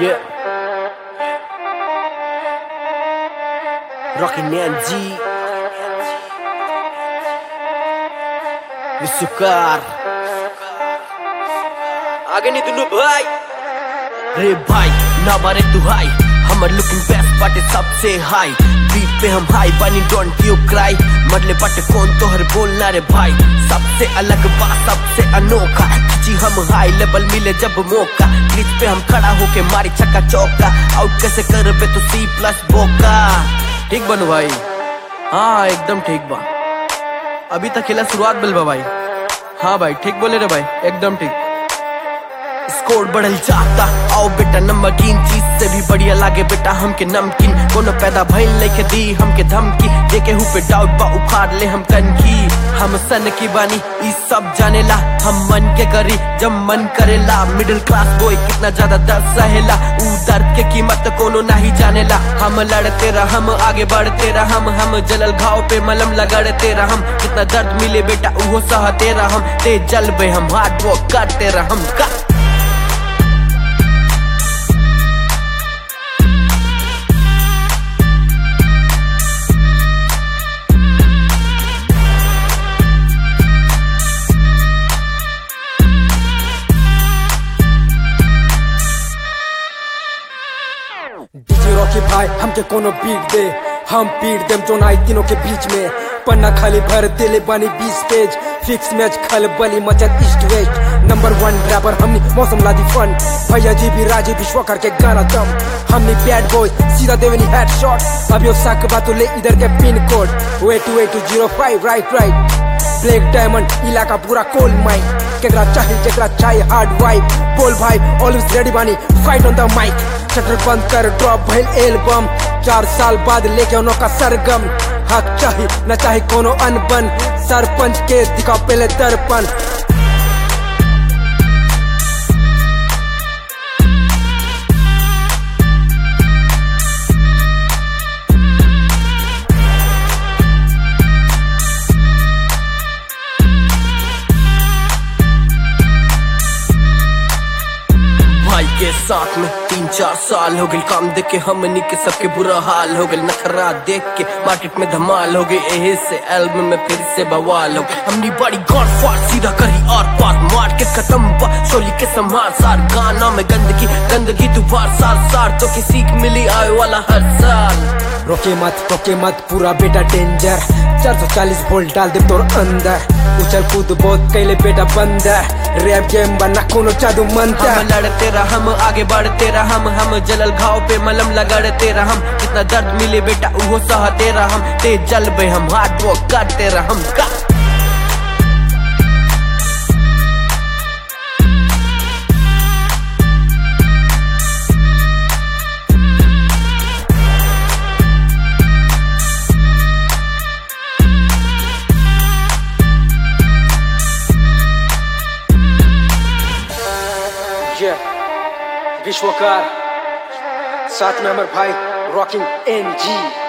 Yeah. Rocky Nyan G. Sukar. आगे नहीं दुनू भाई रे भाई ना मारे तू हाई हमर लुकिंग बेस्ट बाटे सबसे हाई बीट पे हम हाई बनी डोंट यू क्राई मरले बाटे कौन तोहर बोलना रे भाई सबसे अलग बा सबसे अनोखा जी हम हाई लेवल मिले जब मौका क्रीज पे हम खड़ा होके मारी छक्का चौका आउट कैसे कर पे तू सी प्लस बोका ठीक बनू भाई हाँ एकदम ठीक बा अभी तक खेला शुरुआत बिल बा भाई हाँ भाई ठीक बोले रे भाई एकदम ठीक स्कोर बढ़ल जाता आओ बेटा नमकीन चीज से भी बढ़िया लागे बेटा हमके नमकीन कोनो पैदा भइल लेके दी हमके धमकी देके हु पे डाउट बा उखाड़ ले हम कनखी हम सन की बानी ई सब जानेला हम मन के करी जब मन करेला मिडिल क्लास बॉय कितना ज्यादा दर्द सहेला ऊ दर्द के कीमत कोनो नहीं जानेला हम लड़ते रह हम आगे बढ़ते रह हम हम जलल घाव पे मलम लगड़ते रह हम कितना दर्द मिले बेटा उहो सहते रह हम तेज जलबे हम हार्ड वर्क करते रह हम का डीजे रॉकी भाई हमके कोनो बीट दे हम पीट देम जो नाई तीनों के बीच में पन्ना खाली भर दिले बनी बीस पेज फिक्स मैच खल बली मचत east west number one driver हमनी मौसम लादी फन भैया जी भी राजी विश्व करके गाना दम हमनी बैड बॉय सीधा देवनी हेड शॉट अब यो साक बातों ले इधर के pin code way two way two zero five right right black diamond इलाका पूरा कोल माइक केकरा चाहिए जेकरा चाहिए हार्ड वाइब बोल भाई ऑलवेज रेडी बानी fight on the mic shutter बंद कर ड्रॉप भइल एल्बम चार साल बाद लेके उनो का सरगम हक चाही न चाहे कोनो अनबन सरपंच के दिखा पहले दर्पण भाई के साथ में तीन चार साल हो गए काम देख के हमनी के सबके बुरा हाल हो गए नखरा देख के मार्केट में धमाल हो गई यही से एल्बम में फिर से बवाल हो गई हमनी बड़ी गॉड फाड़ सीधा करी और पार मार्केट खत्म बा चोली के संभाल सार गाना में गंदगी गंदगी तू बार सार सार तो की सीख मिली आए वाला हर साल रोके मत रोके मत पूरा बेटा डेंजर 440 वोल्ट डाल दे तोर अंदर उछल कूद बहुत कैले बेटा बंदर रैप गेम बना कोनो जादू मंतर हम लड़ते रह हम आगे बढ़ते रह हम हम जलल घाव पे मलम लगड़ते रह हम कितना दर्द मिले बेटा उहो सहते रह हम तेज जलबे हम हार्ड वर्क करते रह हम का ये विश्वकार साथ में अमर भाई रॉकिंग एन जी